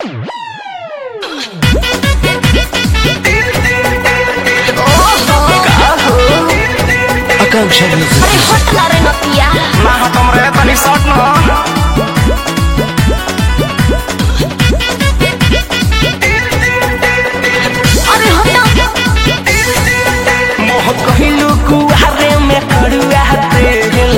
आकांक्षा music अरे हट ना रे नतिया ना हटम रे तनी शॉट न अरे हट मोह कहिलू कुआरे में कड़ुआ तेल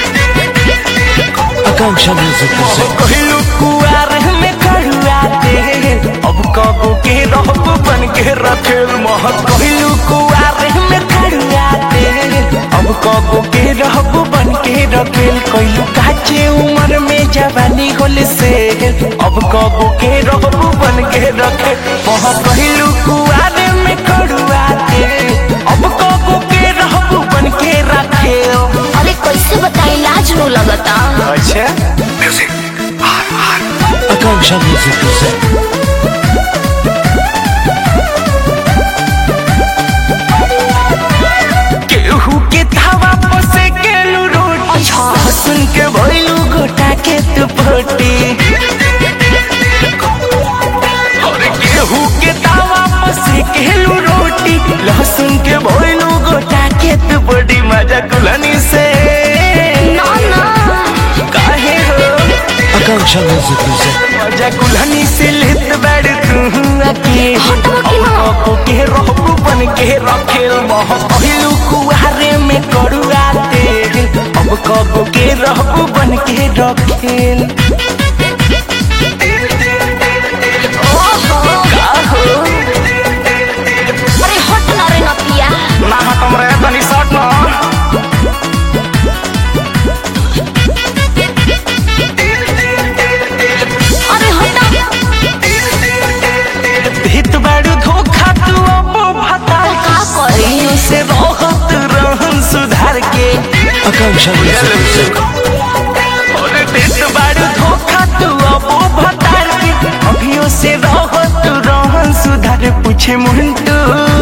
आकांक्षा म्यूजिक मोह कहिलू कुआरे में कड़ुआ तेल अब कबो के रहब बन के रखेल मोह कहिलू कुआरे में कड़ुआ तेल अब कबो के रहब बन के रखेल कहिलू काचे उम्र में जवानी होल से अब कबो के रहब बन के रखे मोह कहिलू कुआरे में कड़ुआ तेल अब कबो के रहब बन के रखेल अरे कैसे बताई लाज नो लगता अच्छा आकांक्षा म्यूजिक केहू के धावा पसे गेलू रोटी अच्छा। सुन के भइलू गोटा के तू फोटी और केहू के धावा पसे गेलू रोटी लहसुन के भइलू गोटा के तू बड़ी मजा कुलनी से ना ना काहे हो आकांक्षा म्यूजिक मजा कुल्हनी से लेत बैठ तू अके हटवा की ना। अब के रहबू बन के रखेल मोह पहिलू कुहारे में करुआ तेल अब कब के रहबू बन के रखेल ओहो का हो अरे हट ना रे नतिया ना हटम रे तनी शॉट ना अरे हट हित बाड़ू धोखा तू अब भता का करी से रहत रहन सुधार के आकांक्षा म्यूजिक और देत बाड़ू धोखा तू अब भतार के अभियो से रहत रहन सुधार पूछे मुंटू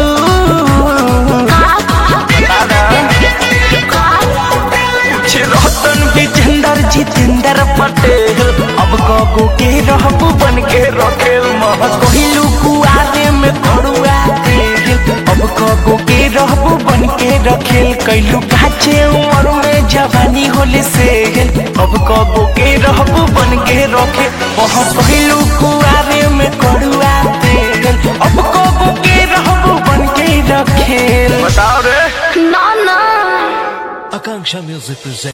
पूछे रतन विजेंदर जितेंद्र पटेल अब कगो के रहबू बन के रखेल मह कहिलू कुआरे में करुआ तेल अब कगो के रहबू बन के रखेल कैलू काचे उम्र में जवानी होले से अब कगो के रहबू बन के रखे मह कहिलू कुआरे में करुआ तेल अब कगो के रहबू बन के रखेल बताओ रे ना ना आकांक्षा म्यूजिक